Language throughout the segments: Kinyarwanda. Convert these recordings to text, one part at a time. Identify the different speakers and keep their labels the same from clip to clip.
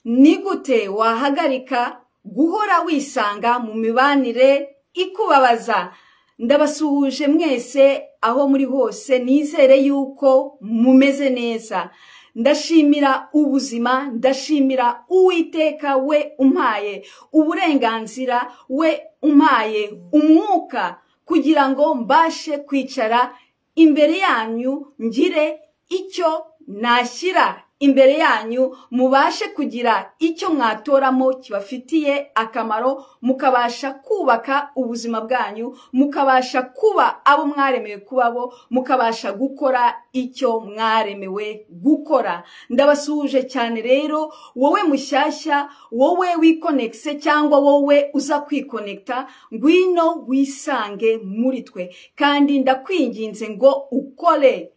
Speaker 1: ni gute wahagarika guhora wisanga mu mibanire ikubabaza ndabasuhuje mwese aho muri hose nizere yuko mumeze neza ndashimira ubuzima ndashimira uwiteka we umpaye uburenganzira we umpaye umwuka kugira ngo mbashe kwicara imbere yanyu ngire icyo nashyira imbere yanyu mubashe kugira icyo mwatoramo kibafitiye akamaro mukabasha kubaka ubuzima bwanyu mukabasha kuba abo mwaremewe kuba bo mukabasha gukora icyo mwaremewe gukora ndabasuhuje cyane rero wowe mushyashya wowe wikonekise cyangwa wowe uza kwikonekita ngwino wisange muri twe kandi ndakwinginze ngo ukore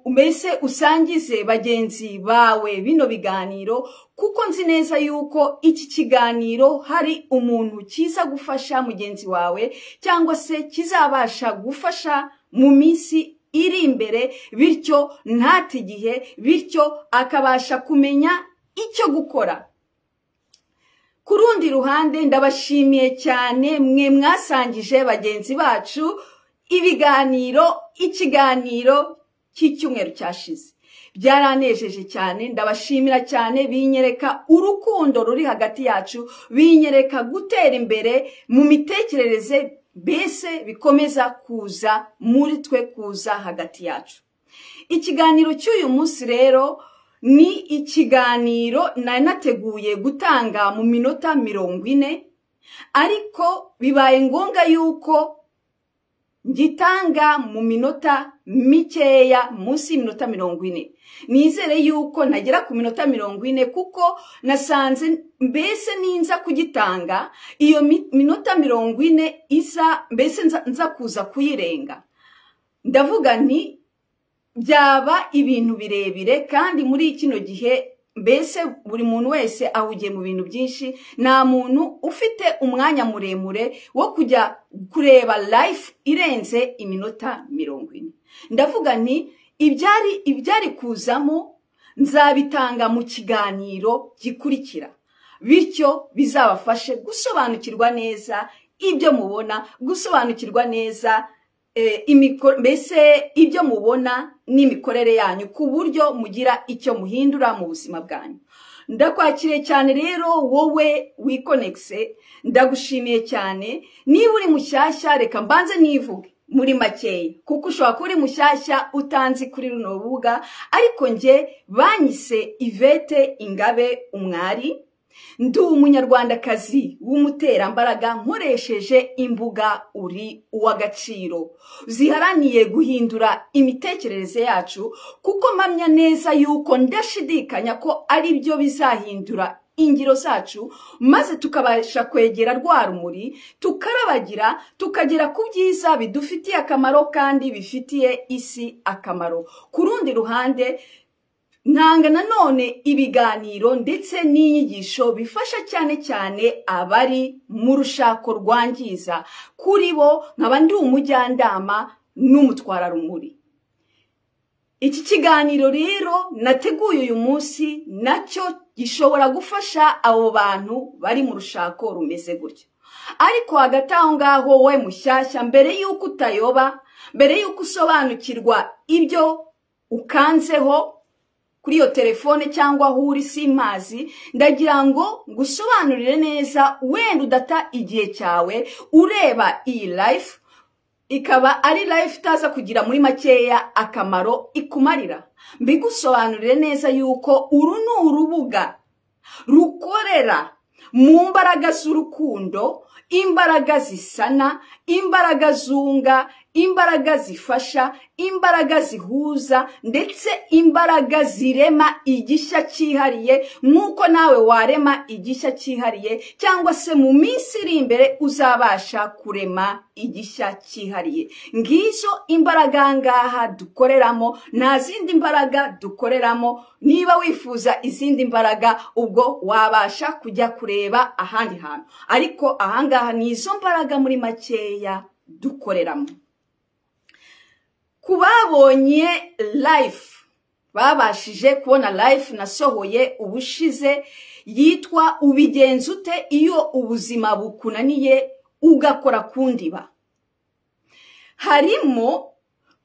Speaker 1: mbese usangize bagenzi bawe bino biganiro kuko nzi neza yuko iki kiganiro hari umuntu kiza gufasha mugenzi wawe cyangwa se kizabasha gufasha mu minsi iri imbere bityo ntate igihe bityo akabasha kumenya icyo gukora ku rundi ruhande ndabashimiye cyane mwe mwasangije bagenzi bacu ibiganiro ikiganiro cy'icyumweru cyashize byaranejeje cyane ndabashimira cyane binyereka urukundo ruri hagati yacu binyereka gutera imbere mu mitekerereze mbese bikomeza kuza muri twe kuza hagati yacu ikiganiro cy'uyu munsi rero ni ikiganiro nari nateguye gutanga mu minota mirongo ine ariko bibaye ngombwa yuko ngitanga mu minota mikeya munsi y'iminota mirongo ine nizere yuko nagera ku minota mirongo ine kuko nasanze mbese ninza kugitanga iyo minota mirongo ine isa mbese nza kuza kuyirenga ndavuga nti byaba ibintu birebire kandi muri kino gihe mbese buri muntu wese ahugiye mu bintu byinshi nta muntu ufite umwanya muremure wo kujya kureba life irenze iminota mirongo ine ndavuga nti ibyari ibyari kuzamo nzabitanga mu kiganiro gikurikira bityo bizabafashe gusobanukirwa neza ibyo mubona gusobanukirwa neza mbese ibyo mubona n'imikorere yanyu ku buryo mugira icyo muhindura mu buzima bwanyu ndakwakiriye cyane rero wowe wikonekise ndagushimiye cyane niba uri mushyashya reka mbanze nivuge muri makeya kuko ushobora kuba uri mushyashya utanzi kuri runo rubuga ariko njye banyise ivete ingabe umwari ndi umunyarwandakazi w'umuterambaraga nkoresheje imbuga uri uw'agaciro ziharaniye guhindura imitekerereze yacu kuko mpamya neza yuko ndashidikanya ko ari byo bizahindura ingiro zacu maze tukabasha kwegera rwa rumuri tukarabagira tukagera ku byiza bidufitiye akamaro kandi bifitiye isi akamaro ku rundi ruhande ntanga nanone ibiganiro ndetse n'inyigisho bifasha cyane cyane abari mu rushako rwangiza kuri bo nkaba ndi umujyanama n'umutwararumuri iki kiganiro rero nateguye uyu munsi nacyo gishobora gufasha abo bantu bari mu rushako rumeze gutya ariko hagati aho ngaho we mushyashya mbere y'uko utayoba mbere y'uko usobanukirwa ibyo ukanzeho kuri iyo telefone cyangwa aho uri simpazi ndagira ngo ngusobanurire neza wenda udata igihe cyawe ureba iyi life ikaba ari life itaza kugira muri makeya akamaro ikumarira mbigusobanurire neza yuko uru ni urubuga rukorera mu mbaraga z'urukundo imbaraga zisana imbaraga zunga imbaraga zifasha imbaraga zihuza ndetse imbaraga zirema igishya cyihariye nk'uko nawe warema igishya cyihariye cyangwa se mu minsi iri imbere uzabasha kurema igishya cyihariye ngizo imbaraga ngaha dukoreramo nta zindi mbaraga dukoreramo niba wifuza izindi mbaraga ubwo wabasha kujya kureba ahandi hantu ariko ahangaha ni izo mbaraga muri makeya dukoreramo ku babonye life babashije kubona life nasohoye ubushize yitwa ubigenza ute iyo ubuzima bukunaniye ugakora ku ndiba harimo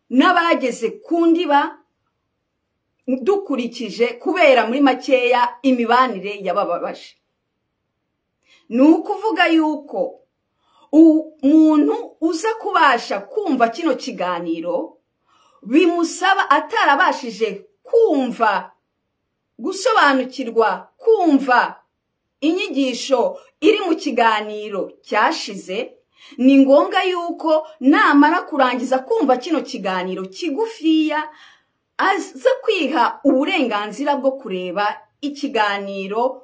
Speaker 1: n'abageze ku ndiba dukurikije kubera muri makeya imibanire yabababaje ni ukuvuga yuko umuntu uza kubasha kumva kino kiganiro bimusaba atarabashije kumva gusobanukirwa kumva inyigisho iri mu kiganiro cyashize ni ngombwa yuko namara kurangiza kumva kino kiganiro kigufiya aza kwiha uburenganzira bwo kureba ikiganiro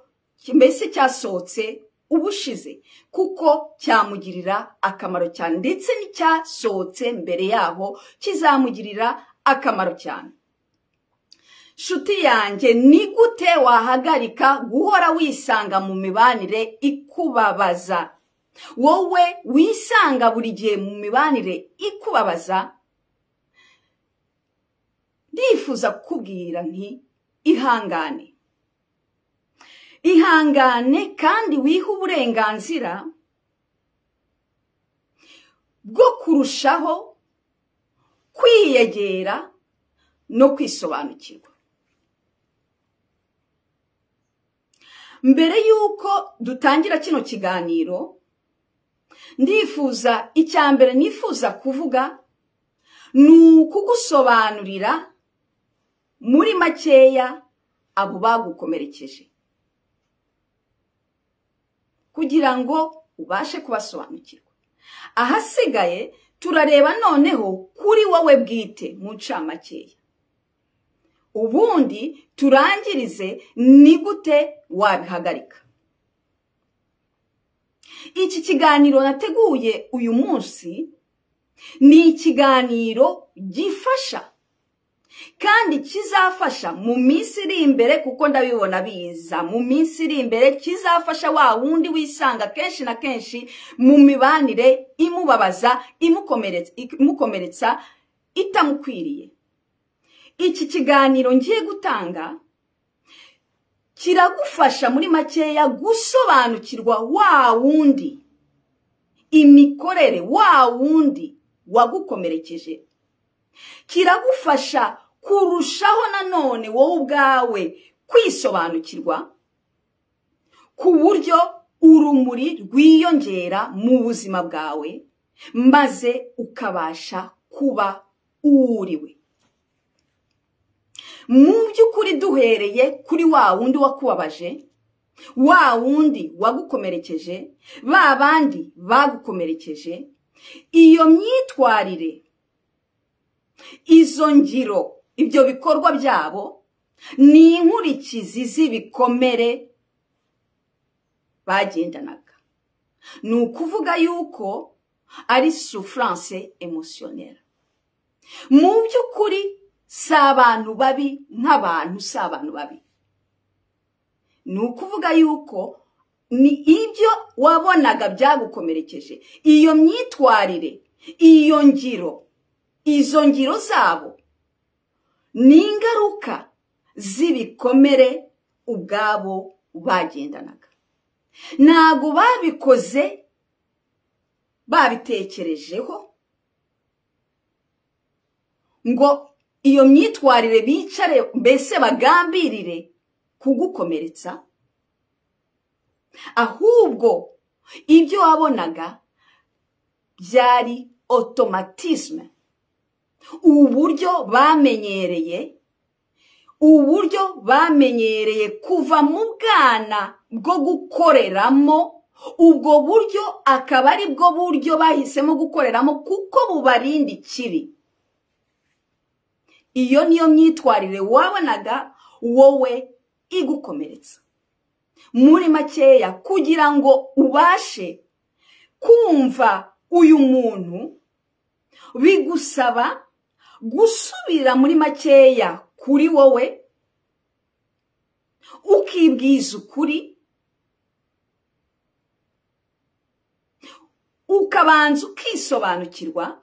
Speaker 1: mbese cyasohotse ubushize kuko cyamugirira akamaro cyane ndetse n'icyasohotse mbere yaho kizamugirira akamaro cyane shuti yanjye ni gute wahagarika guhora wisanga mu mibanire ikubabaza wowe wisanga buri gihe mu mibanire ikubabaza ndifuza kukubwira nti ihangane ihangane kandi wihe uburenganzira bwo kurushaho kwiyegera no kwisobanukirwa mbere y'uko dutangira kino kiganiro ndifuza icya mbere nifuza kuvuga ni ukugusobanurira muri makeya abo bagukomerekeje kugira ngo ubashe kubasobanukirwa ahasigaye turareba noneho kuri wowe bwite mu ncamakeya ubundi turangirize ni gute wabihagarika iki kiganiro nateguye uyu munsi ni ikiganiro gifasha kandi kizafasha mu minsi iri imbere kuko ndabibona biza mu minsi iri imbere kizafasha wa wundi wisanga kenshi na kenshi mu mibanire imubabaza imukomeretsa itamukwiriye iki kiganiro ngiye gutanga kiragufasha muri makeya gusobanukirwa wa wundi imikorere wa wundi wagukomerekeje kiragufasha kurushaho nanone wowe ubwawe kwisobanukirwa ku buryo urumuri rwiyongera mu buzima bwawe maze ukabasha kuba uwuriwe mu by'ukuri duhereye kuri wa wundi wakubabaje wa wundi wagukomerekeje ba bandi bagukomerekeje iyo myitwarire izo ngiro ibyo bikorwa byabo ni inkurikizi z'ibikomere bagendanaga ni ukuvuga yuko ari souffrance emotionelle mu by'ukuri si abantu babi nk'abantu si abantu babi ni ukuvuga yuko ni ibyo wabonaga byagukomerekeje iyo myitwarire iyo ngiro izo ngiro zabo ni ingaruka z'ibikomere ubwabo bagendanaga ntabwo babikoze babitekerejeho ngo iyo myitwarire bicare mbese bagambirire kugukomeretsa ahubwo ibyo wabonaga byari otomatisme uburyo bamenyereye uburyo bamenyereye kuva mu bwana bwo gukoreramo ubwo buryo akaba ari bwo buryo bahisemo gukoreramo kuko bubarinda ikibi iyo niyo myitwarire wabonaga wowe igukomeretsa muri makeya kugira ngo ubashe kumva uyu muntu bigusaba gusubira muri makeya kuri wowe ukibwiza ukuri ukabanza ukisobanukirwa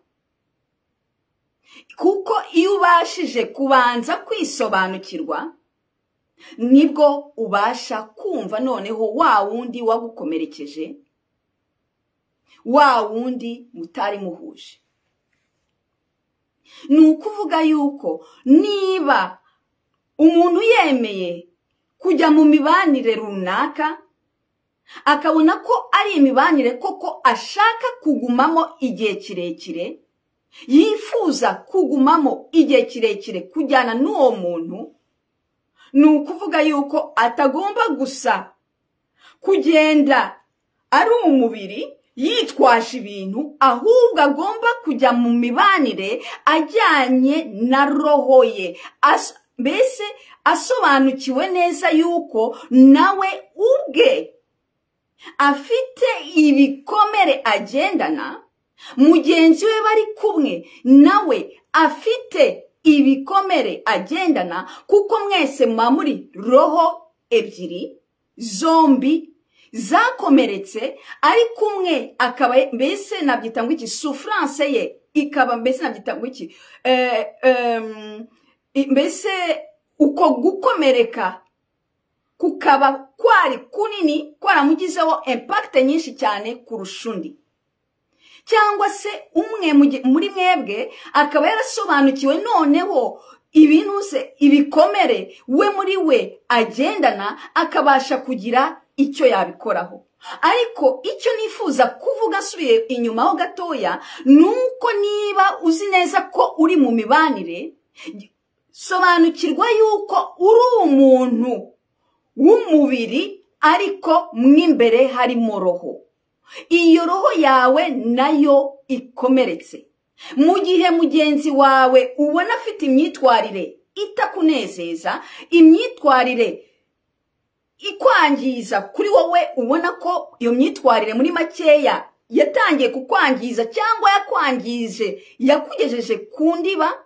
Speaker 1: kuko iyo ubashije kubanza kwisobanukirwa nibwo ubasha kumva noneho wa wundi wagukomerekeje wa wundi mutari muhuje ni ukuvuga yuko niba umuntu yemeye kujya mu mibanire runaka akabona ko ari imibanire koko ashaka kugumamo igihe kirekire yifuza kugumamo igihe kirekire kujyana n'uwo muntu ni ukuvuga yuko atagomba gusa kugenda ari umubiri yitwaje ibintu ahubwo agomba kujya mu mibanire ajyanye na roho ye mbese asobanukiwe neza yuko nawe ubwe afite ibikomere agendana mugenzi we bari kumwe nawe afite ibikomere agendana kuko mwese muba muri roho ebyiri zombi zakomeretse ariko umwe akaba mbese nabyita ngo iki sufurance ye ikaba mbese nabyita ngo iki mbese uko gukomereka kukaba kwari kunini kwaramugizeho impakite nyinshi cyane kurusha undi cyangwa se umwe muri mwebwe akaba yarasobanukiwe noneho ibinuze ibikomere we muri we agendana akabasha kugira icyo yabikoraho ariko icyo nifuza kuvuga asubiye inyuma ho gatoya ni uko niba uzi neza ko uri mu mibanire sobanukirwa yuko uri umuntu w'umubiri ariko mw'imbere harimo roho iyo roho yawe nayo ikomeretse mu gihe mugenzi wawe ubona afite imyitwarire itakunezeza imyitwarire ikwangiza kuri wowe ubona ko iyo myitwarire muri makeya yatangiye kukwangiza cyangwa yakwangije yakugejeje ku ndiba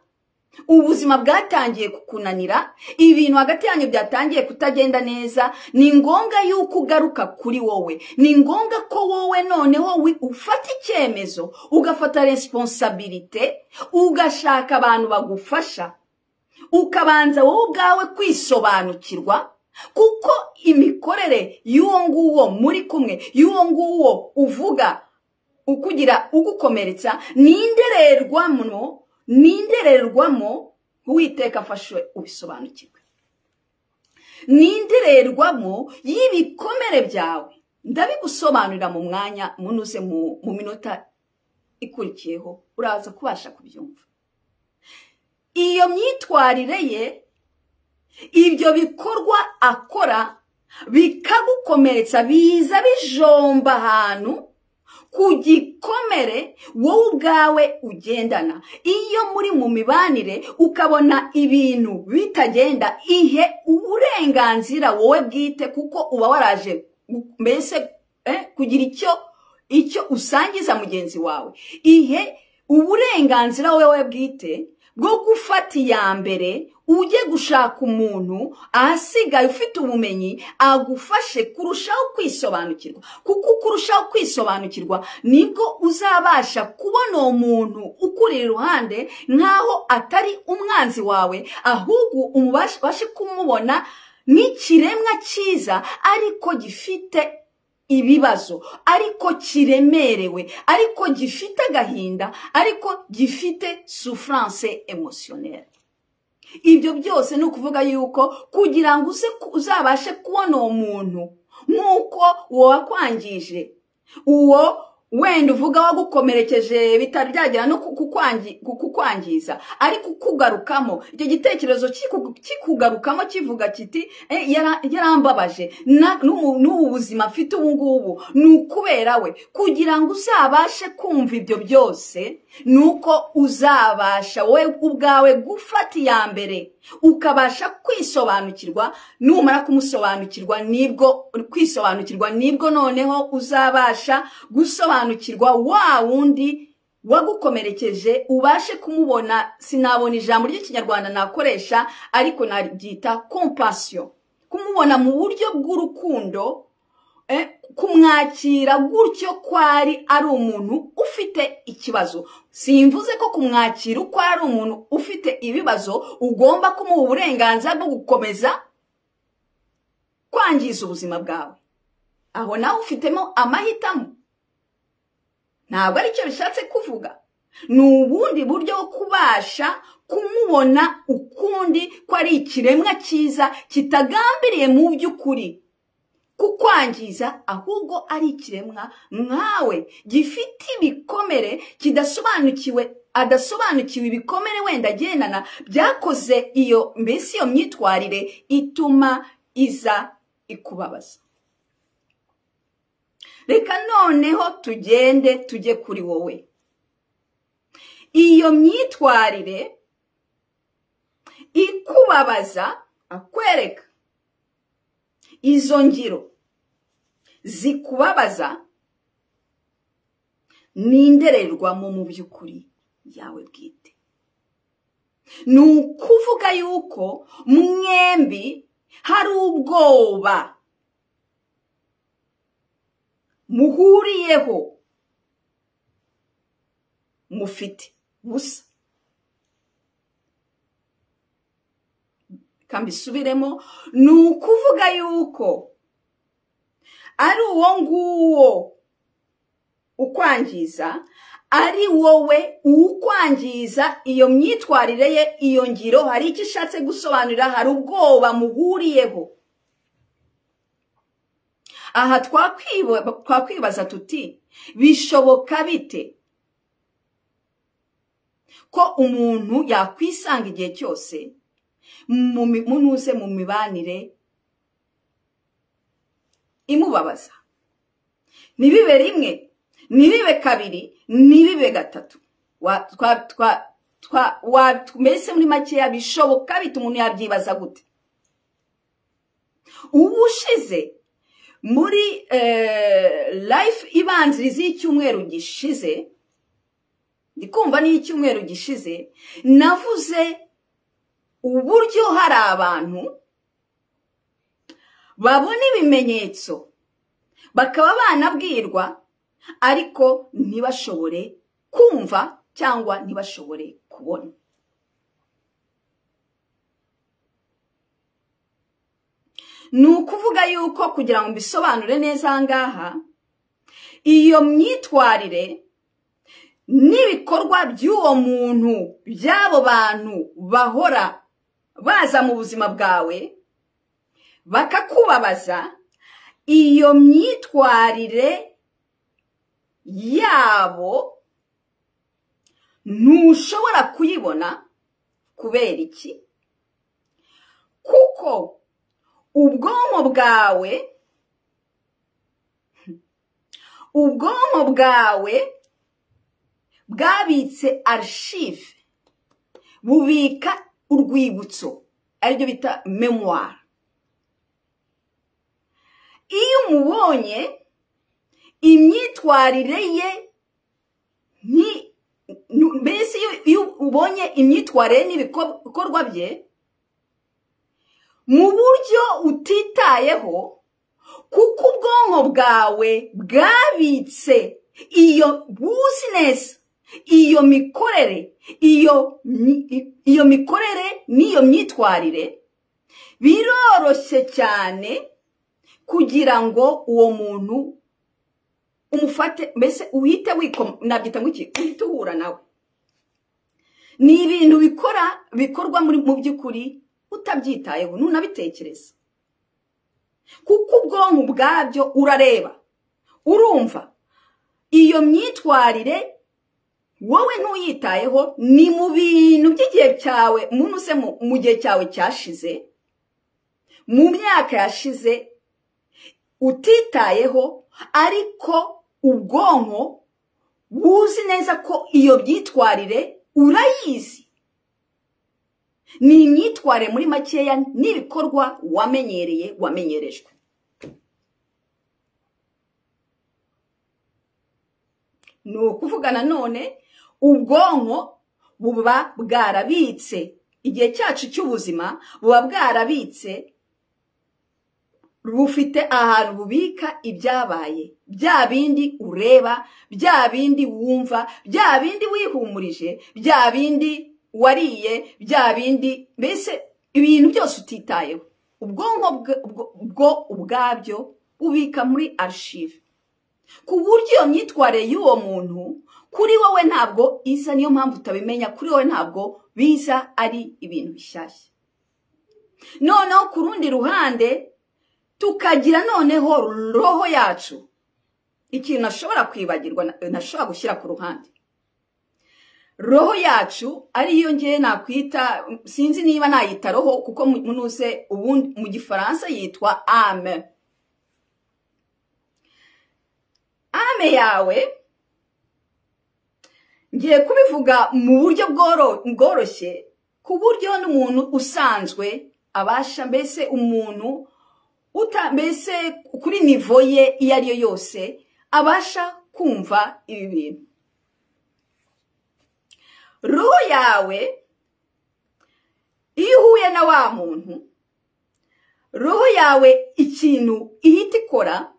Speaker 1: ubuzima bwatangiye kukunanira ibintu hagati yanyu byatangiye kutagenda neza ni ngombwa yuko ugaruka kuri wowe ni ngombwa ko wowe noneho ufata icyemezo ugafata responsabilite ugashaka abantu bagufasha ukabanza wowe ubwawe kwisobanukirwa kuko imikorere y'uwo nguwo muri kumwe y'uwo nguwo uvuga ukugira ugukomeretsa ni indererwamo n'indererwamo uwiteka afashwe ubisobanukirwe n'indererwamo y'ibikomere byawe ndabigusobanurira mu mwanya munuze mu minota ikurikiyeho uraza kubasha kubyumva iyo myitwarire ye ibyo bikorwa akora bikagukomeretsa biza bijomba ahantu ku gikomere wowe ubwawe ugendana iyo muri mu mibanire ukabona ibintu bitagenda ihe uburenganzira wowe bwite kuko uba waraje mbese kugira icyo icyo usangiza mugenzi wawe ihe uburenganzira wowe bwite bwo gufata iya mbere ujye gushaka umuntu ahasigaye ufite ubumenyi agufashe kurushaho kwisobanukirwa kuko uko urushaho kwisobanukirwa nibwo uzabasha kubona uwo muntu ukuri iruhande nk'aho atari umwanzi wawe ahubwo umubashe kumubona nk'ikiremwa cyiza ariko gifite ibibazo ariko kiremerewe ariko gifite agahinda ariko gifite souffrance emotionnelle ibyo byose ni ukuvuga yuko kugira ngo uzabashe kubona uwo muntu nk'uko uwo wakwangije uwo wenda uvuga wagukomerekeje bitari byagera no kukwangiza ariko ukugarukamo icyo gitekerezo kikugarukamo kivuga kiti yarambabaje n'ubu buzima afite ubu ngubu ni ukubera we kugira ngo uzabashe kumva ibyo byose ni uko uzabasha wowe ubwawe gufata iya mbere ukabasha kwisobanukirwa numara kumusobanukirwa nibwo kwisobanukirwa nibwo noneho uzabasha gusobanukirwa wa wundi wagukomerekeje ubashe kumubona sinabona ijambo ry'ikinyarwanda nakoresha ariko naryita kompasiyo kumubona mu buryo bw'urukundo kumwakira gutyo kwari ari umuntu ufite ikibazo simvuze ko kumwakira uko ari umuntu ufite ibibazo ugomba kumuha uburenganzira bwo gukomeza kwangiza ubuzima bwawe aho nawe ufitemo amahitamo ntabwo aricyo bishatse kuvuga ni ubundi buryo bwo kubasha kumubona ukundi ko ari ikiremwa cyiza kitagambiriye mu by'ukuri kukwangiza ahubwo ari ikiremwa nkawe gifite ibikomere kidasobanukiwe adasobanukiwe ibikomere wenda agendana byakoze iyo mbese iyo myitwarire ituma iza ikubabaza reka noneho tugende tujye kuri wowe iyo myitwarire ikubabaza akwereka izo ngiro zikubabaza ni indererwamo mu by'ukuri yawe bwite ni ukuvuga yuko mwembi hari ubwoba muhuriyeho mufite busa kambisubiremo ni ukuvuga yuko ari uwo nguwo ukwangiza ari wowe ukwangiza iyo myitwarire ye iyo ngiro hari icyo ishatse gusobanurira hari ubwoba muhuriyeho aha twakwibaza tuti bishoboka bite ko umuntu yakwisanga igihe cyose munuze mu mibanire imubabaza ntibibe rimwe ntibibe kabiri ntibibe gatatu mbese muri makeya bishoboka bita umuntu yabyibaza gute ubu ushize muri life ibanziriza y'icyumweru gishize ndi kumva n'iy'icyumweru gishize navuze uburyo hari abantu babona ibimenyetso bakaba banabwirwa ariko ntibashobore kumva cyangwa ntibashobore kubona ni ukuvuga yuko kugira ngo mbisobanure neza aha ngaha iyo myitwarire n'ibikorwa by'uwo muntu by'abo bantu bahora baza mu buzima bwawe bakakubabaza iyo myitwarire yabo ntushobora kuyibona kubera iki kuko ubwonko bwawe ubwonko bwawe bwabitse arishive bubika urwibutso aribyo bita memuwari iyo umubonye imyitwarire ye mbese iyo ubonye imyitwarire n'ibikorwa bye mu buryo utitayeho kuko ubwonko bwawe bwabitse iyo buzinesi iyo mikorere iyo iyo mikorere n'iyo myitwarire biroroshye cyane kugira ngo uwo muntu umufate mbese uhite wikoma nabyita ngo iki uhite uhura nawe ni ibintu bikora bikorwa mu by'ukuri utabyitayeho ntunabitekereza kuko ubwonko bwabyo urareba urumva iyo myitwarire wowe ntuyitayeho ni mu bintu by'igihe cyawe umuntu se mu gihe cyawe cyashize mu myaka yashize utitayeho ariko ubwonko buzi neza ko iyo byitwarire urayizi ni imyitwarire muri makeya n'ibikorwa wamenyereye wamenyerejwe ni ukuvuga nanone ubwonko buba bwarabitse igihe cyacu cy'ubuzima buba bwarabitse bufite ahantu bubika ibyabaye bya bindi ureba bya bindi wumva bya bindi wihumurije bya bindi wariye bya bindi mbese ibintu byose utitayeho ubwonko bwo ubwabyo ubika muri arishive ku buryo iyo myitwarire y'uwo muntu kuri wowe ntabwo isa niyo mpamvu utabimenya kuri wowe ntabwo biza ari ibintu bishyashya noneho ku rundi ruhande tukagira noneho roho yacu ikintu nashobora kwibagirwa nashobora gushyira ku ruhande roho yacu ariyo ngewe nakwita sinzi niba nayita roho kuko munuse ubundi mu gifaransa yitwa ame ame yawe ngiye kubivuga mu buryo bworoshye ku buryo n'umuntu usanzwe abasha mbese umuntu mbese kuri nivo ye iyo ari yo yose abasha kumva ibi bintu roho yawe iyo uhuye na wa muntu roho yawe ikintu ihita ikora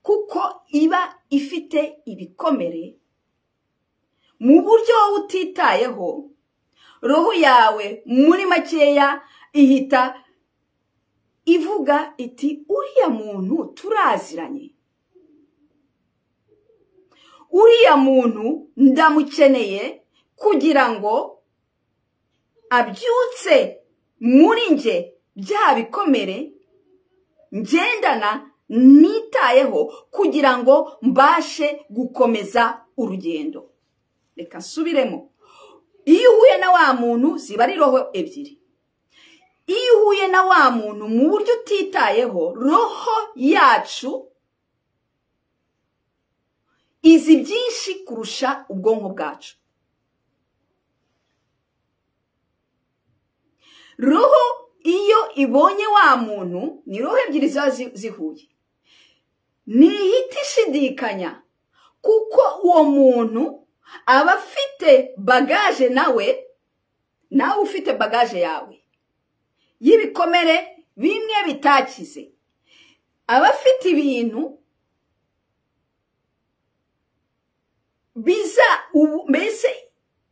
Speaker 1: kuko iba ifite ibikomere mu buryo wowe utitayeho roho yawe muri makeya ihita ivuga iti uriya muntu turaziranye uriya muntu ndamukeneye kugira ngo abyutse muri njye bya bikomere ngendana nitayeho kugira ngo mbashe gukomeza urugendo reka nsubiremo iyo uhuye na wa muntu ziba ari roho ebyiri iyo uhuye na wa muntu mu buryo utitayeho roho yacu izi byinshi kurusha ubwonko bwacu roho iyo ibonye wa muntu ni roho ebyiri ziba zihuye ntihita ishidikanya kuko uwo muntu aba afite bagaje nawe nawe ufite bagaje yawe y'ibikomere bimwe bitakize aba afite ibintu biza mbese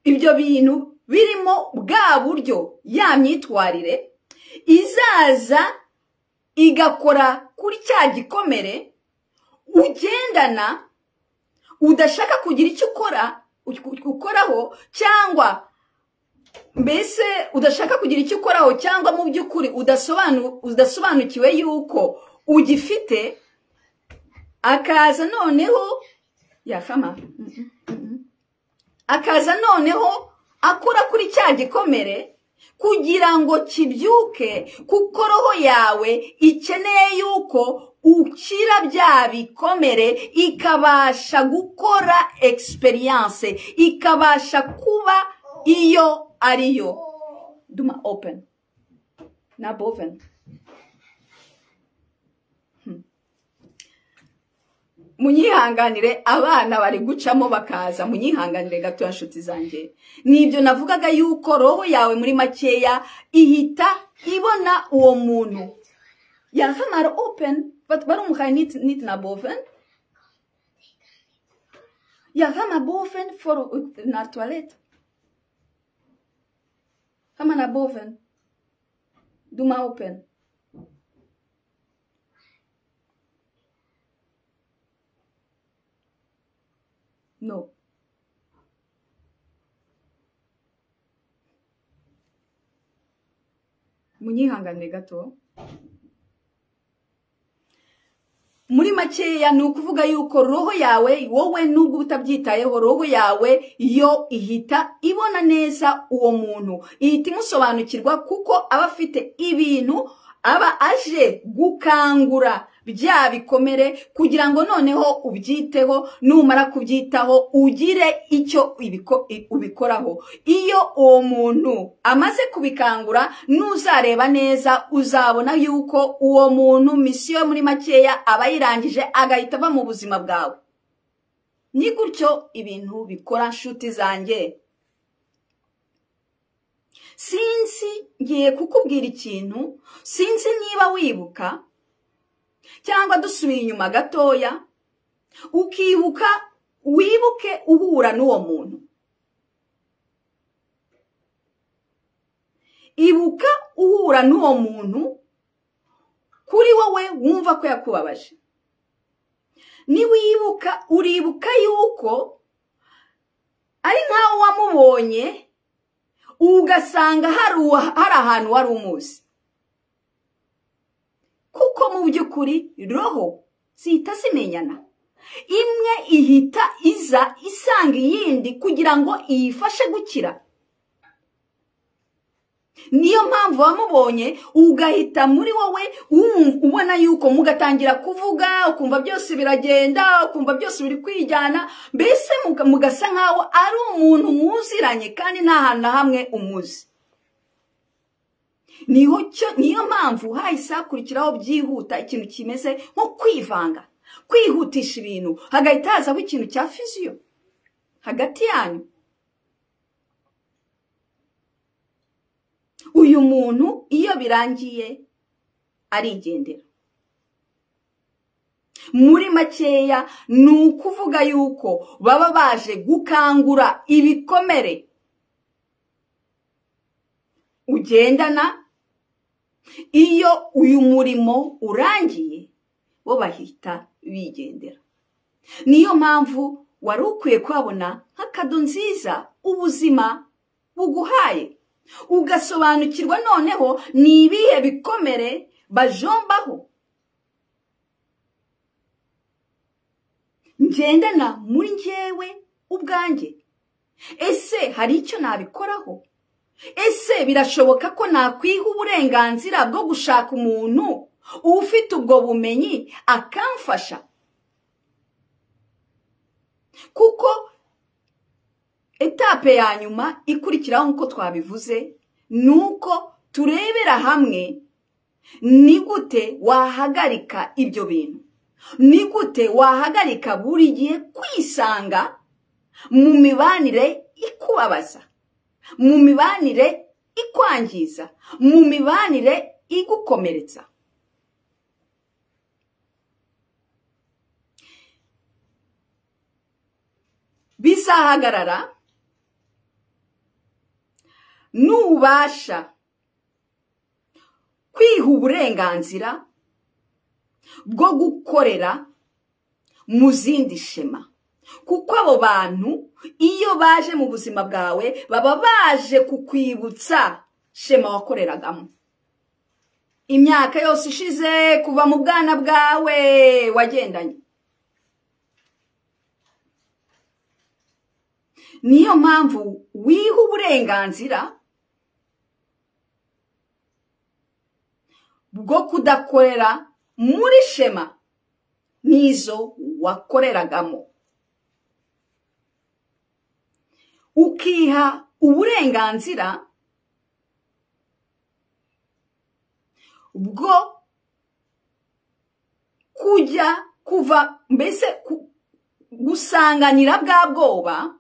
Speaker 1: ibyo bintu birimo bwa buryo ya myitwarire izaza igakora kuri cya gikomere ugendana udashaka kugira icyo ukora ukoraho cyangwa mbese udashaka kugira icyo ukoraho cyangwa mu by'ukuri udasobanukiwe yuko ugifite akaza noneho yakama akaza noneho akora kuri cya gikomere kugira ngo kibyuke kuko roho yawe ikeneye yuko ukira bya bikomere ikabasha gukora experience ikabasha kuba iyo ari yo duma open na boven munyihanganire abana bari gucamo bakaza munyihanganire gato nshuti zanjye nibyo navugaga yuko roho yawe muri makeya ihita ibona uwo muntu yahamara open barumuhaye niti na boven yahama boven for na toilette hama na boven duma open No. munyihanganire gato muri makeya ni ukuvuga yuko roho yawe wowe nubwo utabyitayeho roho yawe yo ihita ibona neza uwo muntu ihita imusobanukirwa kuko aba afite ibintu aba aje gukangura bya bikomere kugira ngo noneho ubyiteho numara kubyitaho ugire icyo ubikoraho iyo uwo muntu amaze kubikangura n'uzareba neza uzabona yuko uwo muntu misiyo yo muri makeya aba yirangije agahita ava mu buzima bwawe ni gutyo ibintu bikora nshuti zanjye sinzi ngiye kukubwira ikintu sinzi niba wibuka cyangwa dusubiye inyuma gatoya ukibuka wibuke uhura n'uwo muntu ibuka uhura n'uwo muntu kuri wowe wumva ko yakubabaje niwibuka uribuka yuko ari nkawe wamubonye ugasanga hari ahantu wari umuzi kuko mu by'ukuri roho zihita zimenyana imwe ihita iza isanga iyindi kugira ngo iyifashe gukira niyo mpamvu wamubonye ugahita muri wowe ubona yuko mugatangira kuvuga ukumva byose biragenda ukumva byose biri kwijyana mbese mugasa nkaho ari umuntu muziranye kandi nta hantu na hamwe umuzi niyo mpamvu hahise hakurikiraho byihuta ikintu kimeze nko kwivanga kwihutisha ibintu hagahita hazaho ikintu cya fiziyo hagati yanyu uyu muntu iyo birangiye arigendera muri makeya ni ukuvuga yuko baba baje gukangura ibikomere ugendana iyo uyu murimo urangiye bo bahita bigendera niyo mpamvu wari ukwiye kuhabona nk'akado nziza ubuzima buguhaye ugasobanukirwa noneho ni ibihe bikomere bajombaho ngendana muri ngewe ubwanjye ese hari icyo nabikoraho ese birashoboka ko nakwiha uburenganzira bwo gushaka umuntu ufite ubwo bumenyi akamfasha kuko etape ya nyuma ikurikiraho nk'uko twabivuze ni uko turebera hamwe ni gute wahagarika ibyo bintu ni gute wahagarika buri gihe kwisanga mu mibanire ikubabaza mu mibanire ikwangiza mu mibanire igukomeretsa bizahagarara nubasha kwiha uburenganzira bwo gukorera mu zindi shema kuko abo bantu iyo baje mu buzima bwawe baba baje kukwibutsa shema wakoreragamo imyaka yose ishize kuva mu bwana bwawe wagendanye niyo mpamvu wiha uburenganzira bwo kudakorera muri shema n'izo wakoreragamo ukiha uburenganzira bwo kujya kuva mbese gusanganira bwa bwoba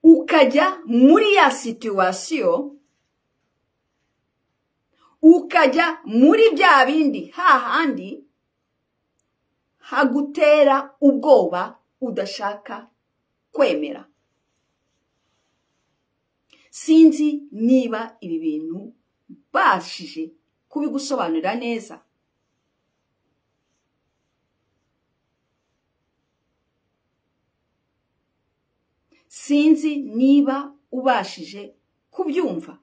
Speaker 1: ukajya muri ya situwasiyo ukajya muri bya bindi hahandi hagutera ubwoba udashaka kwemera sinzi niba ibi bintu bashije kubigusobanurira neza sinzi niba ubashije kubyumva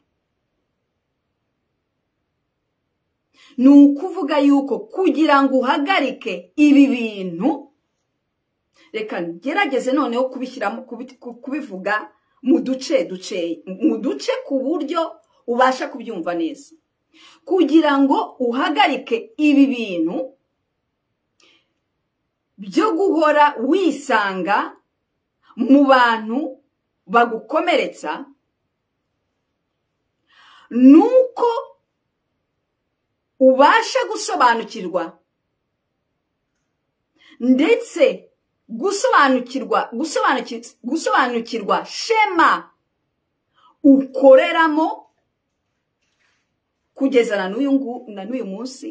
Speaker 1: ni ukuvuga yuko kugira ngo uhagarike ibi bintu reka ngerageze noneho kubishyiramo kubivuga mu duce duce mu duce ku buryo ubasha kubyumva neza kugira ngo uhagarike ibi bintu byo guhora wisanga mu bantu bagukomeretsa ni uko ubasha gusobanukirwa ndetse gusobanukirwa gusobanukirwa shema ukoreramo kugeza na n'uyu ngu- na n'uyu munsi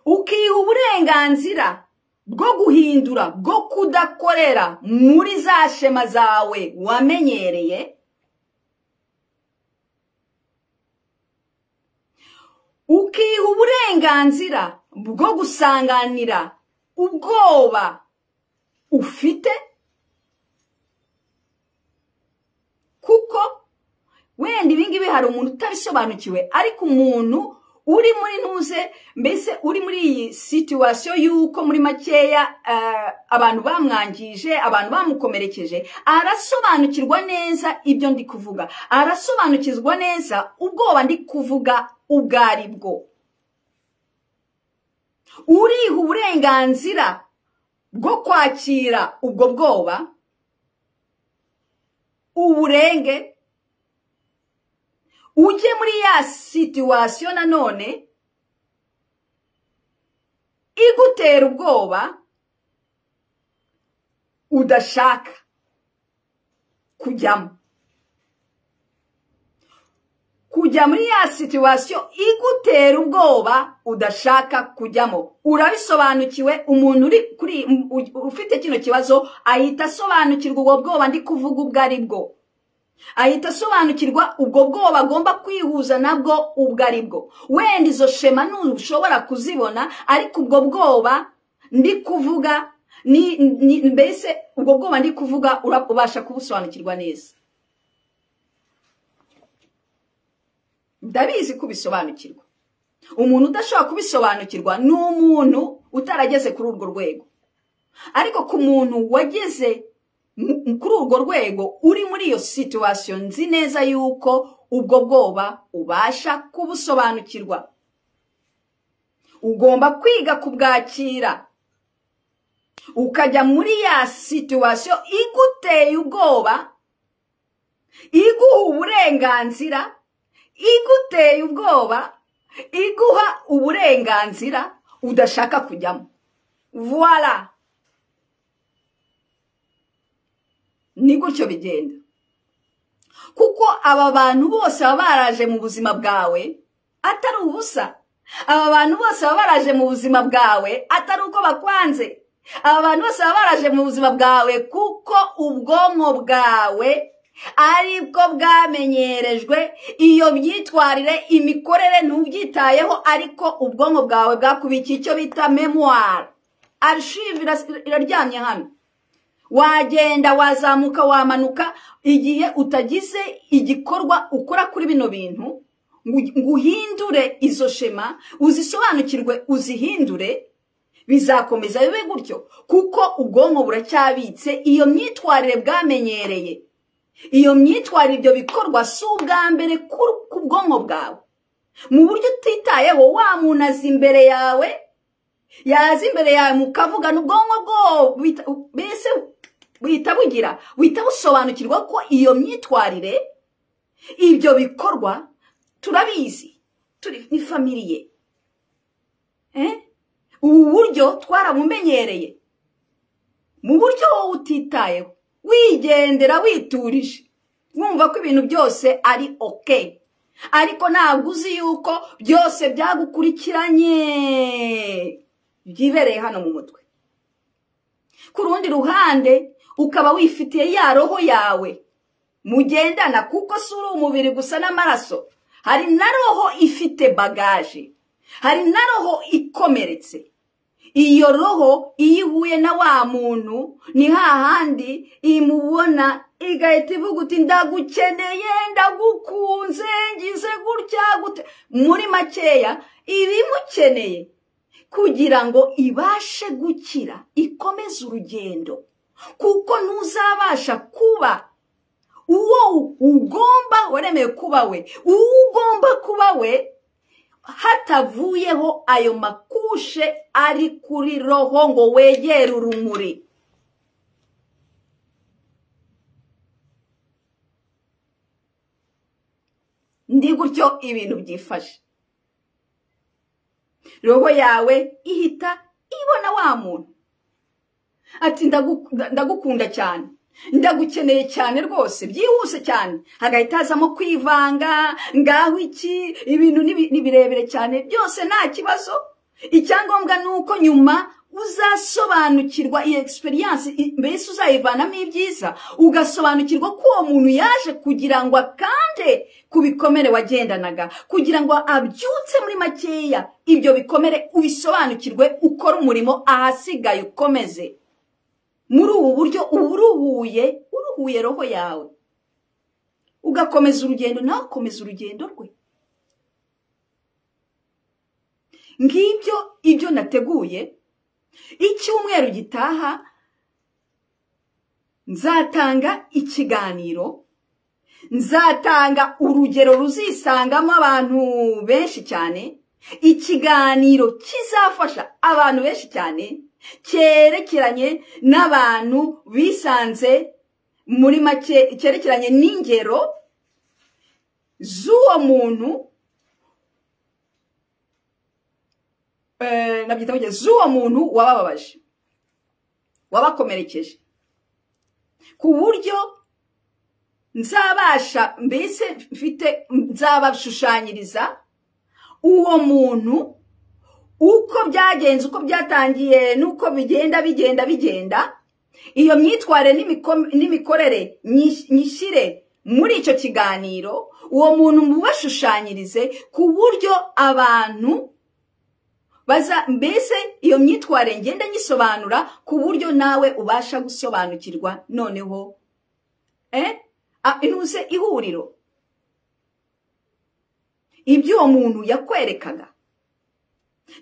Speaker 1: ukiha uburenganzira bwo guhindura bwo kudakorera muri za shema zawe wamenyereye ukiha uburenganzira bwo gusanganira ubwoba ufite kuko wenda ibingibi hari umuntu utabisobanukiwe ariko umuntu uri muri ntuze mbese uri muri iyi situwasiyo y'uko muri makeya eh, abantu bamwangije abantu bamukomerekeje arasobanukirwa neza ibyo ndi kuvuga arasobanukirwa neza ubwoba ndi kuvuga ubwo ari bwo uriha uburenganzira bwo kwakira ubwo bwoba uburenge ujye muri ya situwasiyo nanone igutera ubwoba udashaka kujyamo kujya muri ya situwasiyo igutera ubwoba udashaka kujyamo urabisobanukiwe umuntu uri kuri u- ufite kino kibazo ahita asobanukirwa ubwo bwoba ndi kuvuga ubwo ari bwo ahita asobanukirwa ubwo bwoba agomba kwihuza nabwo ubwo ari bwo wenda izo shema ntushobora kuzibona ariko ubwo bwoba ndi kuvuga ni, ni, mbese ubwo bwoba ndi kuvuga ura- ubasha kubusobanukirwa neza ndabizi kubisobanukirwa umuntu udashobora kubisobanukirwa ni umuntu utarageze kuri urwo rwego ariko ku muntu wageze mu- mu- kuri urwo rwego uri muri iyo situwasiyo nzi neza yuko ubwo bwoba ubasha kubusobanukirwa ugomba kwiga kubwakira ukajya muri ya situwasiyo iguteye ubwoba iguha uburenganzira iguteye ubwoba iguha uburenganzira udashaka kujyamo voila ni gutyo bigenda kuko aba bantu bose baba baraje mu buzima bwawe atari ubusa aba bantu bose baba baraje mu buzima bwawe atari uko bakwanze aba bantu bose baba baraje mu buzima bwawe kuko ubwonko bwawe ari bwo bwamenyerejwe iyo myitwarire imikorere ntubyitayeho ariko ubwonko bwawe bwakubikiye icyo bita memuwari arishive iras- iraryamye hano wagenda wazamuka wamanuka igihe utagize igikorwa ukora kuri bino bintu ngo ngo uhindure izo shema uzisobanukirwe uzihindure bizakomeza bibe gutyo kuko ubwonko buracyabitse iyo myitwarire bwamenyereye iyo myitwarire ibyo bikorwa si ubwa mbere ku- ku bwonko bwawe mu buryo utitayeho wa muntu azi imbere yawe yaza imbere yawe mukavugana ubwonko bwo bita- mbese buhita bugira buhita busobanukirwa ko iyo myitwarire ibyo bikorwa turabizi turi ni famiriye Eh? ubu buryo twarabumenyereye mu buryo wowe utitayeho wigendera witurije wumva ko ibintu byose ari ok ariko ntabwo uzi yuko byose byagukurikiranye byibereye hano mu mutwe ku rundi ruhande ukaba wifitiye ya roho yawe mugendana kuko si uri umubiri gusa n'amaraso hari na roho ifite bagaje hari na roho ikomeretse iyo roho iyo ihuye na wa muntu ni hahandi imubona igahita ivuga uti ndagukeneye ndagukunze ngize gutya gute muri makeya ibimukeneye kugira ngo ibashe gukira ikomeze urugendo kuko ntuzabasha kuba uwo ugomba waremeye kuba we uwo ugomba kuba we hatavuyeho ayo makushe ari kuri roho ngo wegere urumuri ndi gutyo ibintu byifashe roho yawe ihita ibona wa muntu ati "Ndagu- ndagukunda cyane ndagukeneye cyane rwose byihuse cyane hagahita hazamo kwivanga ngaho iki ibintu ni- ni birebire cyane byose nta kibazo icyangombwa ni uko nyuma uzasobanukirwa iyi experience i- mbese uzayivanamo ibyiza ugasobanukirwa ko uwo muntu yaje kugira ngo akande ku bikomere wagendanaga kugira ngo abyutse muri makeya ibyo bikomere ubisobanukirwe ukore umurimo ahasigaye ukomeze muri ubu buryo uba uruhuye uruhuye roho yawe ugakomeza urugendo nawe ukomeza urugendo rwe ngibyo ibyo nateguye icyumweru gitaha nzatanga ikiganiro nzatanga urugero ruzisangamo abantu benshi cyane ikiganiro kizafasha abantu benshi cyane cyerekeranye n'abantu bisanze muri make cyerekeranye n'ingero z'uwo muntu eh, nabyita mu gihe z'uwo muntu wabababaje wabakomerekeje ku buryo nzabasha mbese mfite nzabashushanyiriza uwo muntu uko byagenze uko byatangiye n'uko bigenda bigenda bigenda iyo myitwarire n'imiko- n'imikorere nyish- nyishyire muri icyo kiganiro uwo muntu mubashushanyirize ku buryo abantu baza mbese iyo myitwarire ngenda nyisobanura ku buryo nawe ubasha gusobanukirwa noneho eh? Ah, intuze ihuriro ibyo uwo muntu yakwerekaga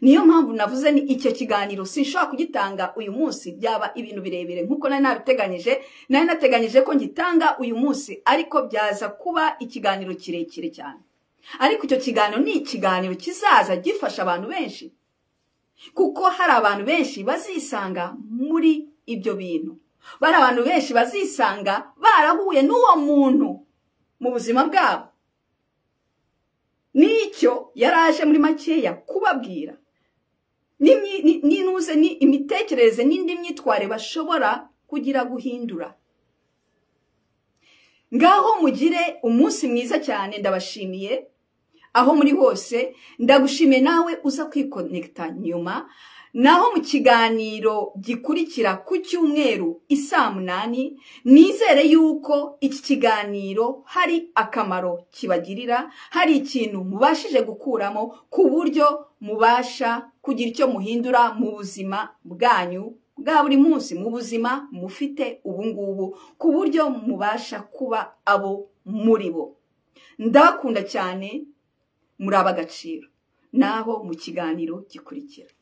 Speaker 1: niyo mpamvu navuze ni icyo kiganiro sinshobora kugitanga uyu munsi byaba ibintu birebire nk'uko nari nabiteganyije nari nateganyije ko ngitanga uyu munsi ariko byaza kuba ikiganiro kirekire cyane ariko icyo kiganiro ni ikiganiro kizaza gifasha abantu benshi kuko hari abantu benshi bazisanga muri ibyo bintu bari abantu benshi bazisanga barahuye n'uwo muntu mu buzima bwabo nicyo yaraje muri makeya kubabwira N'imyi- ni- n'inuze ni imitekerereze n'indi myitwarire bashobora kugira guhindura ngaho mugire umunsi mwiza cyane ndabashimiye aho muri hose ndagushimiye nawe uza kwikonekita nyuma naho mu kiganiro gikurikira ku cyumweru isaa munani nizere yuko iki kiganiro hari akamaro kibagirira hari ikintu mubashije gukuramo ku buryo mubasha kugira icyo muhindura mu buzima bwanyu bwa buri munsi mu buzima mufite ubu ngubu ku buryo mubasha kuba abo muri bo ndabakunda cyane muri ab'agaciro naho mu kiganiro gikurikira